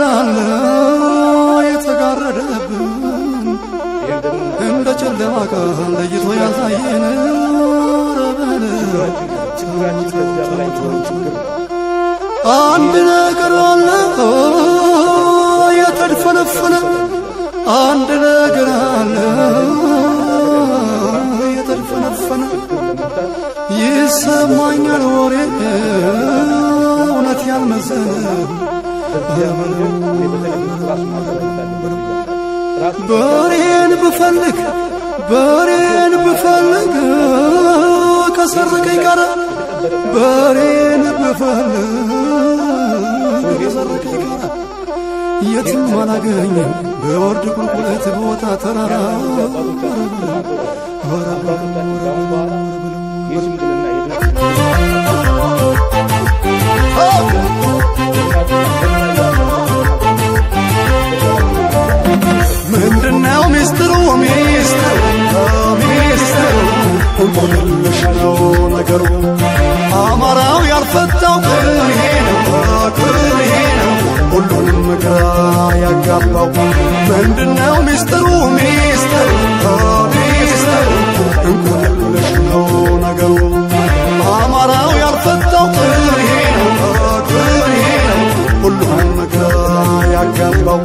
አለ የተጋረደብን እንደ ጨለማ ቀን ለይቶ ያሳየን አንድ ነገር አለ የተድፈነፈነ አንድ ነገር አለ የተድፈነፈነ ይሰማኛል ወሬ እውነት ያልመሰለ በሬን ብፈልግ በሬን ብፈልግ ከሰረቀኝ ቀረ በሬን ብፈልግ ከሰረቀኝ ቀረ የትም አላገኝም በወርድ ቁልቁለት ቦታ ተራራ ምንድነው ሚስጥሩ ሚስጥሩ ሚስጥሩ እንቆቅልሽ ነው ነገሩ አማራው ያልፈታው ቅኔ ነው ቅኔ ነው ሁሉንም ግራ ያጋባው ምንድነው ሚስጥሩ ሚስጥሩ ሚስጥሩ እንቆቅልሽ ነው ነገሩ አማራው ያልፈታው ቅኔ ነው ቅኔ ነው ሁሉንም ግራ ያጋባው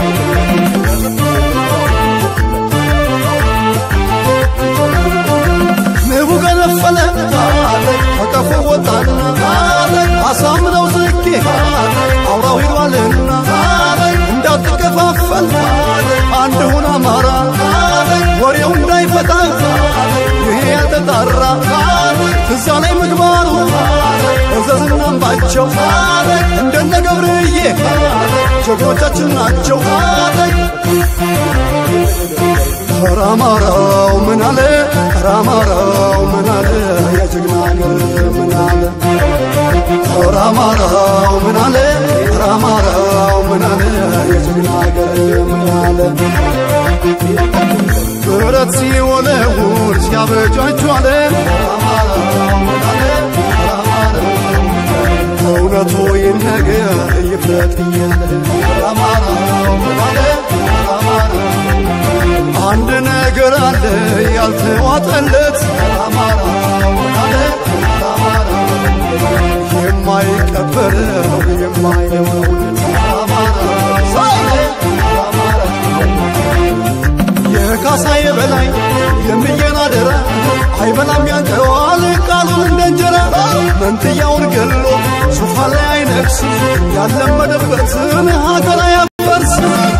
ንቡ ገነፈለ ከቀፎ ወጣና አሳምነው ዝጌ አውራው ሂዷልና እንዳትከፋፈል አንድ ሁን አማራ ወሬው እንዳይፈታ ይሄ ያልተጣራ እዛ ላይ ምግባሩ እዘዝና አምባቸው እንደነ ገብርዬ ጀግኖቻችን ናቸው። ኧረ አማራው ምን አለ ኧረ አማራው ምን አለ የጀግና አገር ምን አለ ኧረ አማራው ምን አለ ኧረ አማራው ምን አለ የጀግና አገር ምን አለ ብረት ሲወለውል ሲያበጃጇለ እውነቱ ይነገር ይፍረጥ እያለ አማራው ምን አለ አንድ ነገር አለ ያልተዋጠለት የማይቀበለው የማይለውጥ የካሳዬ በላይ የምየን አደራ አይበላም ያንቀዋል ቃሉን እንደ እንጀራ መንትያውን ገሎ ሶፋ ላይ አይነግስ ያለመደበትን ሀገር አያፈርስ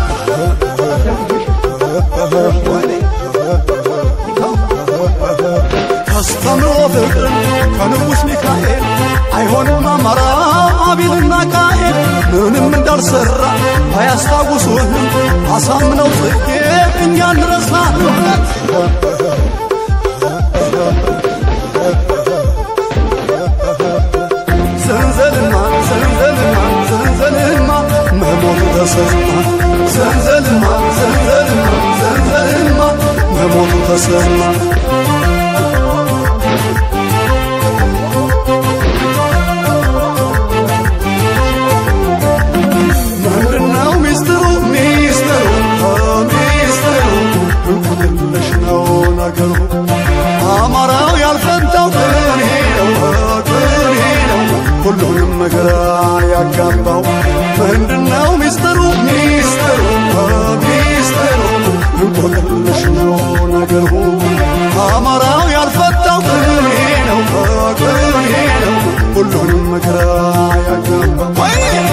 አስተምሮ ፍቅርን ከንጉሥ ሚካኤል አይሆንም አማራ አቢልና ቃኤል ምንም እንዳልሰራ ባያስታውሱህም አሳምነው ጽጌ እኛ እንረሳ ዘንዘልማ ዘንዘልማ ዘንዘልማ መሞቱ ተሰማ ዘንዘልማ ዘንዘልማ ዘንዘልማ መሞቱ ተሰማ ምንድነው ሚስጥሩ ሚስጥሩ ሚስጥሩ እንቁልልሽ ነው ነገሩ አማራው ያልፈታው ቅኔ ነው ቅኔ ነው ሁሉንም ግራ ያጋባው ምንድነው ሚስጥሩ ሚስጥሩ ሚስጥሩ እንቁልልሽ ነው ነገሩ አማራው ያልፈታው ቅኔ ነው ቅኔ ነው ሁሉንም ግራ ያጋባው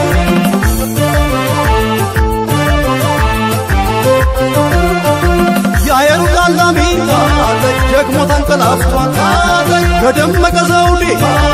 የአየሩ ቃላሚ ደግሞ ተንቀላፍቷል በደመቀ ዘውዴ